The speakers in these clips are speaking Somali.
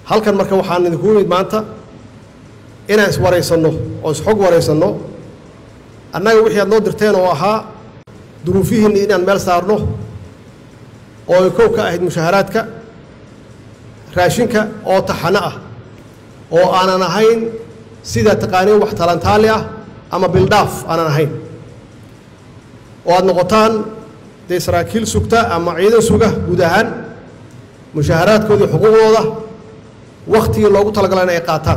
halkan marka waxaan idinku imid maanta inaan iswaraysanno oo isxog waraysanno annaga wixii aad noo dirteen oo ahaa duruufihiinni inaan meel saarno oo ay kow ka ahayd mushaaharaadka raashinka oo taxano ah oo aanan ahayn sida taqaaniin wax talantaali ah ama bildhaaf aanan ahayn oo aad noqotaan dee saraakiil sugta ama ciidan suga guud ahaan mushaaharaadkoodii xuquuqdooda wakhtigii loogu talagalay in ay qaataan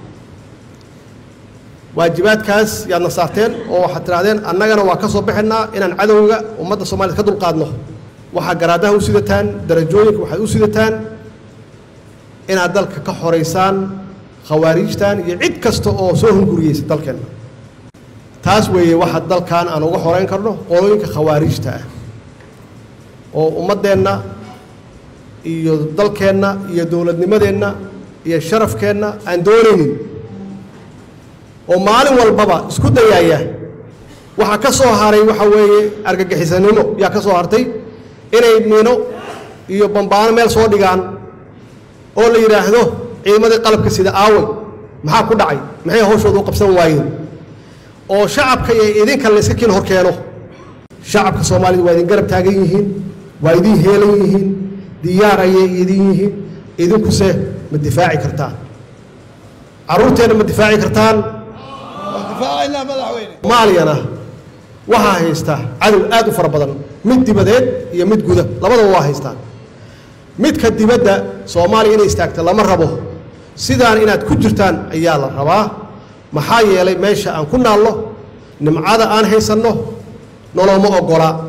waajibaadkaas yaadna saarteen oo waxaad tidhahdeen annagana waa ka soo baxaynaa inaan cadowga ummadda soomaaliyed ka dulqaadno waxaa garaadaha u sidataan darajooyinka waxaad u sidataan inaad dalka ka xoraysaan khawaariijtan iyo cid kasta oo soo hunguriyeysa dalkeenna taas weeye waxa dalkan aan uga xorayn karno qolooyinka khawaariijta ah oo ummaddeenna iyo dalkeenna iyo dowladnimadeenna iyo sharafkeenna aan doonaynin oo maalin walbaba isku dayaaya waxaa ka soo haray waxa weeye argagixisanimo yaa ka soo hartay inay miino iyo bambaano meel soo dhigaan oo la yidhaahdo ciidamadii qalabka sida aaway maxaa ku dhacay maxay hawshooda u qabsan waayeen oo shacabka iyo idinka layska kiin hor keeno shacabka soomaalida waa idin garab taagan yihiin waa idin heelan yihiin diyaar ayay idin yihiin idinkuse ma difaaci kartaan carruurteenna ma difaaci kartaan maaliyana waxaa haysta cadow aad u fara badan mid dibadeed iyo mid guda labadaba waa haystaan midka dibadda soomaaliya inay istaagta lama rabo sidaan inaad ku jirtaan ayaa la rabaa maxaa yeelay meesha aan ku naallo nimcada aan haysanno noloma oggola